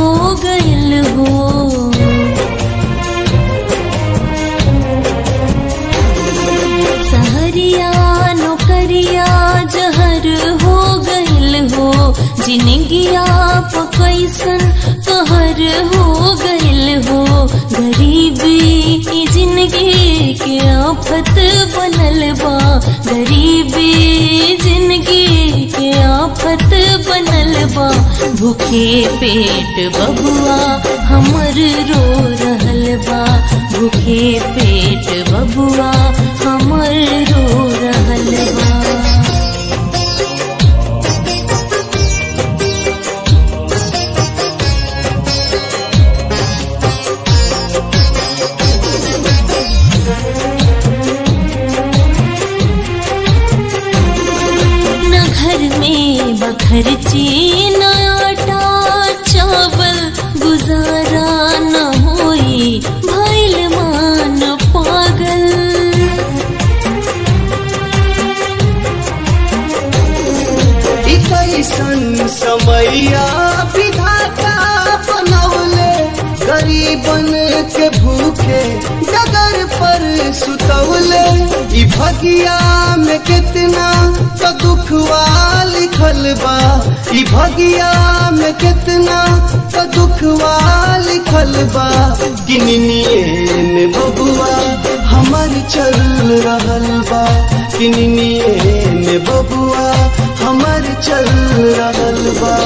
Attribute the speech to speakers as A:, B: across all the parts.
A: गयल हो सहरिया नौकरिया जहर हो गयल हो जिनगिया पकैसन कहर हो गयल हो गरीबी ई जिंदगी के आफत बनल बा गरीबी जिंदगी के आफत बनल बा भूखे पेट बबुआ हमर रो रहल बा भूखे पेट बबुआ हमर रो रहल बा न घर में बखरची न आटा चावल गुजारा न होई भैल मान पागल
B: ई कैसन समैया विधाता बनौले गरीबन के भूखे डगर पर सुतौले ई भगिया में कितना तो दुखवा लिखल बा ई भगिया में कितना तो दुखवा लिखल बा किनिए में बबुआ हमर चल रहल बा किनिए में बबुआ हमर चल रहल बा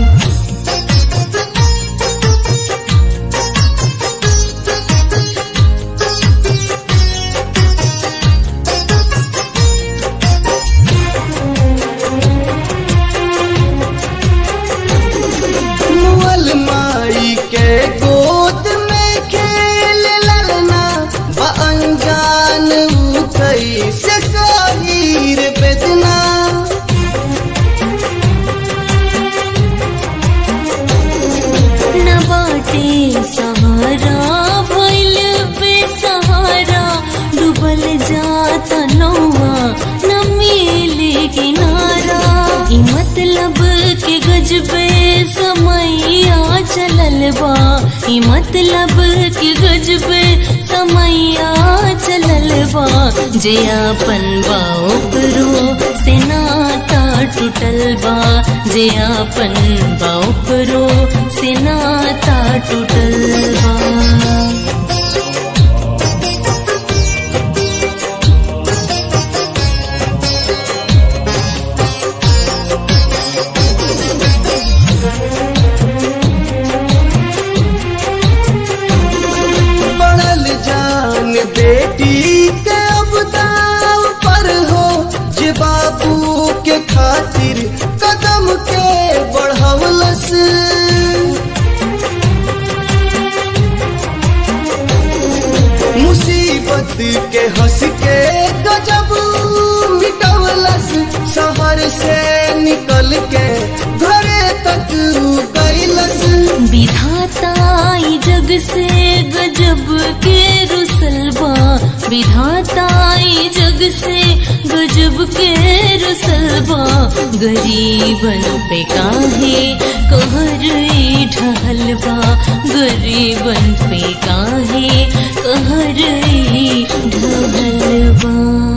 B: मुअल माई के गोद में खेल ललना बा अनजान ऊ कैसे काहीर बेदना
A: न बाटे सहारा भइल बेसहारा डूबल जाता नौआ न मिले किनारा ई मतलब के गजबे समैया चलल बा ई मतलब के गजबे समैया चलल बा जे आपन बा ओकरो से नाता टूटल बा जे आपन बा ओकरो से नाता टूटल बा
B: बढ़ल जान बेटी के अब दाव पर हो जे बाबू के खातिर कदम के बढ़वलस मुसीबत के हंस के गजब मिटवलस शहर से निकल के घरे तक कैलस
A: विधाता ई जग से गजब के रुसलबा विधाता ई जग से गजब के रुसलबा गरीबन पे काहे कहर ई ढहलबा गरीबन पे काहे कहर ई ढहलबा